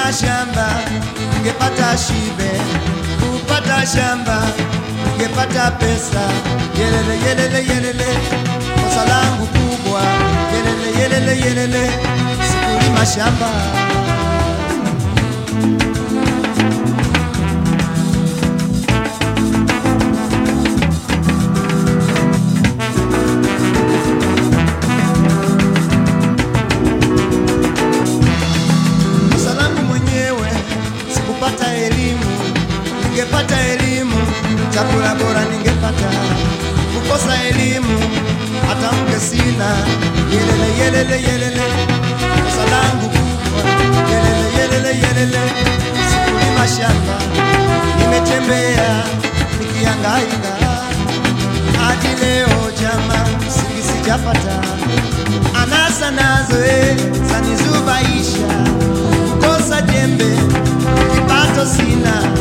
Kulima shamba ningepata shibe, kupata shamba ningepata pesa. Yelele yelele yelele, kosa langu kubwa. Yelele yelele yelele, sikulima shamba. kosa langu mwenyewe sikupata elimu. Ningepata elimu, chakula bora ningepata. Kukosa elimu, hata mke sina. Yelele yelele yelele, kosa langu kubwa. Yelele yelele yelele, sikulima shamba, nimetembea nikihangaika hadi leo jama, msingi sijapata. Anasa nazo eh, zanizubaisha, kukosa jembe, kipato sina,